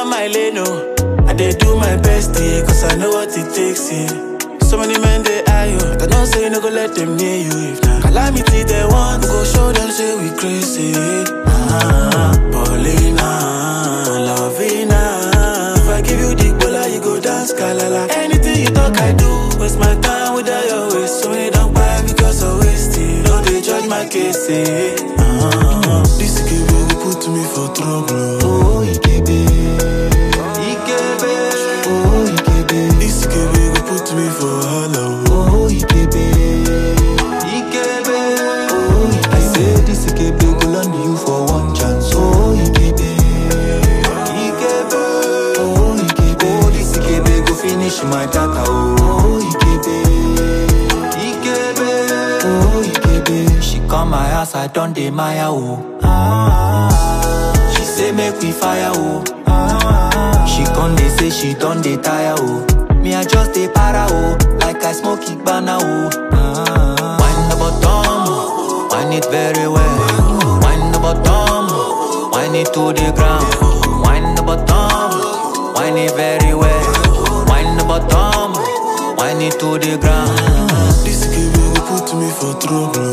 on my lane, oh. I dey do my best, yeah, cause I know what it takes, yeah. So many men they eye you, but I don't say no go let them near you. If na calamity they want, we go show them say we crazy. Ah, Paulina, Lovina. If I give you the bola, you go dance kalala. Anything you talk, I do. Waste my time without your waste. So many don't buy because I waste it. Don't they judge my case, eh? Ah, this give you put me for trouble. Oh, Ikebe. Ikebe. Oh, Ikebe. This give you put me for hello. Oh, Ikebe. Ikebe. Oh, Ikebe. I say this Ikebe go land you for one chance. Oh, Ikebe. Ikebe. Oh, Ikebe. Oh, this Ikebe go finish my data. Oh, Ikebe. Ikebe. Oh, Ikebe. She come my house, I done dey Maya. Oh. Ah. She say make we fire. Oh. Ah. She come dey say she done dey tire. Oh. Me I just dey para. Oh. Like I smoke Igbana. Oh. Ah. Wind the bottom, wind it very well. Wind the bottom, wind it to the ground. Wind the bottom, wind it very well. Wind the bottom, wind it to the ground. This give you put me for trouble.